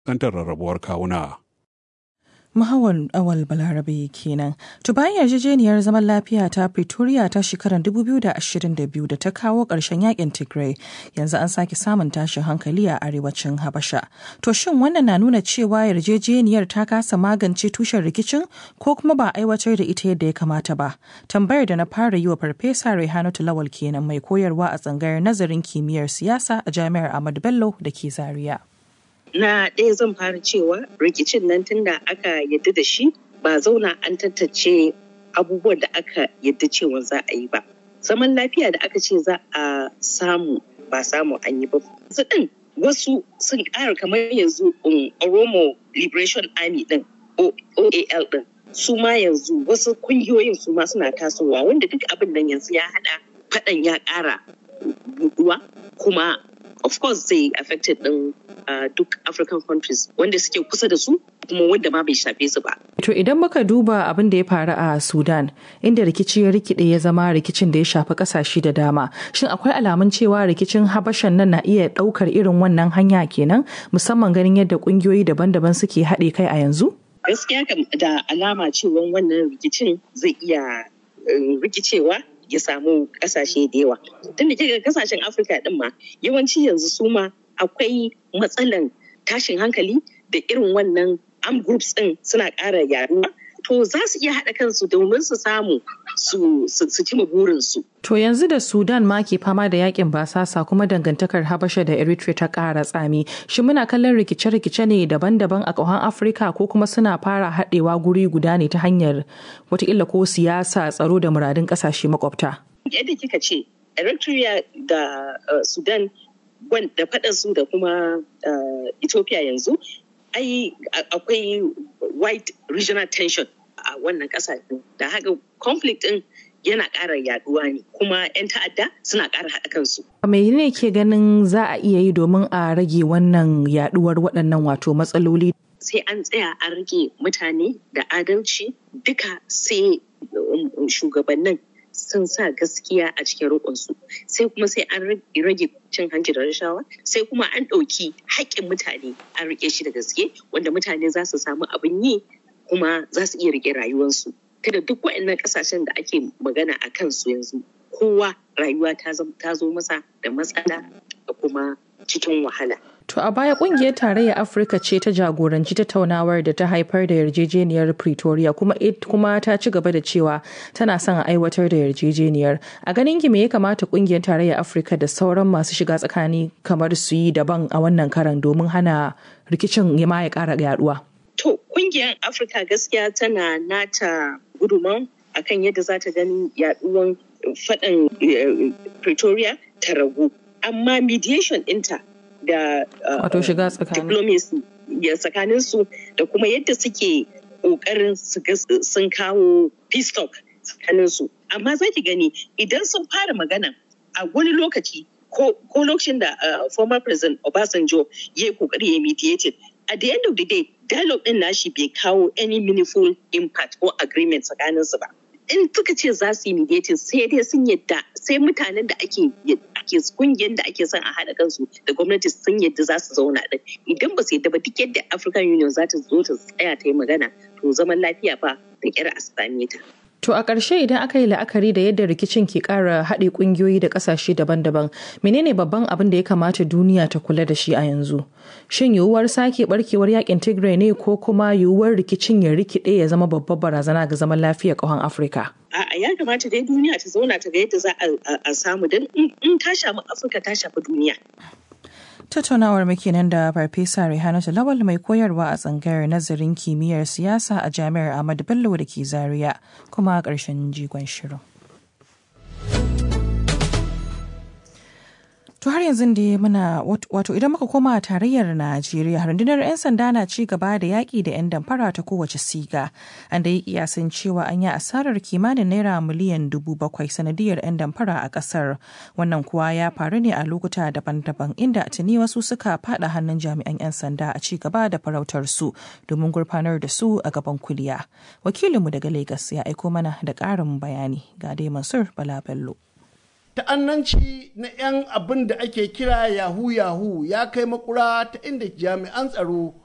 kantar rarrabuwar kawuna. Mahawar awal balarabe kenan. To bayan yarjejeniyar zaman lafiya ta Pretoria ta shekarar 2022 da ta kawo ƙarshen yakin Tigray yanzu an sake samun tashin hankali a arewacin Habasha. To shin wannan na nuna cewa yarjejeniyar ta kasa magance tushen rikicin ko kuma ba aiwatar da ita yadda ya kamata ba? Tambayar da na fara yi wa Farfesa Rehanatu Lawal kenan mai koyarwa a tsangayar nazarin kimiyyar siyasa a Jami'ar Ahmadu Bello da ke Zaria. na ɗaya zan fara cewa rikicin nan tunda aka yadda da shi ba zauna an tattace abubuwan da aka yadda cewa za a yi ba zaman lafiya da aka ce za a samu ba samu an yi ba su ɗin wasu sun ƙara kamar yanzu oromo liberation army ɗin oal ɗin su ma yanzu wasu kungiyoyin su ma suna tasowa wanda duk abin nan yanzu ya haɗa faɗan ya ƙara buɗuwa kuma of course zai affected din uh, duk African countries wanda suke kusa da su kuma wanda ma bai shafe su ba. To idan muka duba abin da ya faru a Sudan inda rikici ya rikide ya zama rikicin da ya shafi kasashe da dama shin akwai alamun cewa rikicin Habashan nan na iya daukar irin wannan hanya kenan musamman ganin yadda kungiyoyi daban-daban suke haɗe kai a yanzu? Gaskiya da alama cewa wannan rikicin zai iya rikicewa ya samu kasashe da yawa tun da kika kasashen afirka din ma yawanci yanzu su ma akwai matsalan tashin hankali da irin wannan arm groups din suna ƙara yaduwa to za su iya haɗa kansu domin su samu su cima burinsu. To yanzu da Sudan ma ke fama da yakin basasa kuma dangantakar Habasha da Eritrea ta ƙara tsami. Shi muna kallon rikice-rikice ne daban-daban a ƙauhan Afirka ko kuma suna fara haɗewa guri guda ne ta hanyar watakila ko siyasa tsaro da muradun ƙasashe makwabta. Yadda kika ce, Eritrea da Sudan da faɗansu da kuma Ethiopia yanzu ai akwai white regional tension a wannan kasashe da haka conflict din yana ƙara yaduwa ne kuma 'yan ta'adda suna ƙara haɗa kansu. Me ne ke ganin za a iya yi domin a rage wannan yaduwar waɗannan wato matsaloli? Sai an tsaya an rage mutane da adalci duka sai shugabannin sun sa gaskiya a cikin roƙonsu sai kuma sai an rage cin hanci da rashawa sai kuma an ɗauki haƙƙin mutane an riƙe shi da gaske wanda mutane za su samu abin yi kuma za su iya riƙe rayuwarsu kada duk waɗannan ƙasashen da ake magana a kansu yanzu kowa rayuwa ta zo masa da matsala da kuma cikin wahala. To a baya kungiyar tarayyar Afirka ce ta jagoranci tattaunawar da ta haifar da yarjejeniyar Pretoria kuma kuma ta ci gaba da cewa tana son a aiwatar da yarjejeniyar. A ganin ki me ya kamata kungiyar tarayyar Afirka da sauran masu shiga tsakani kamar su yi daban a wannan karan domin hana rikicin ya ma ya kara yaduwa? To kungiyar Afirka gaskiya tana nata guduman akan yadda za ta gani yaduwan faɗan Pretoria ta ragu. Amma mediation ɗinta da wato shiga tsakanin diplomacy ya tsakanin su da kuma yadda suke kokarin sun kawo peace talk tsakanin su amma za ki gani idan sun fara magana a wani lokaci ko lokacin da former president Obasanjo ya yi kokari ya mediated at the end of the day dialogue din nashi bai kawo any meaningful impact or agreement tsakanin su ba in suka ce za su yi mediating sai dai sun yadda sai mutanen da ake ake kungiyar da ake son a haɗa kansu da gwamnati sun yadda za su zauna ɗin idan ba su yadda ba duk yadda African Union za ta zo ta tsaya ta yi magana to zaman lafiya fa da kyar a same ta. To a ƙarshe idan aka yi la'akari da yadda rikicin ke ƙara haɗe ƙungiyoyi da ƙasashe daban-daban, menene babban abin da ya kamata duniya ta kula da shi a yanzu? Shin yiwuwar sake barkewar yakin Tigray ne ko kuma yiwuwar rikicin ya rikide ya zama babbar barazana ga zaman lafiyar ƙahon Afirka? A'a ya kamata dai duniya ta zauna ta ga yadda za a samu don in ta shafi Afirka ta shafi duniya. Tattaunawar muke nan da Farfesa Rehanatu Lawal mai koyarwa a tsangayar nazarin kimiyyar siyasa a Jami'ar Ahmadu Bello da ke Zaria kuma a ƙarshen jigon shirin. To har yanzu da muna wato idan muka koma a tarayyar Najeriya rundunar 'yan sanda na ci gaba da yaƙi da 'yan damfara ta kowace siga. An da yi kiyasin cewa an yi asarar kimanin naira miliyan dubu bakwai sanadiyar 'yan damfara a ƙasar. Wannan kuwa ya faru ne a lokuta daban-daban inda tuni wasu suka fada hannun jami'an 'yan sanda a ci gaba da farautar su domin gurfanar da su a gaban kuliya. Wakilinmu daga Legas ya aiko mana da ƙarin bayani ga dai Mansur Bala Bello. ta'annanci na 'yan abin da ake kira yahu yahu ya kai makura ta inda jami'an tsaro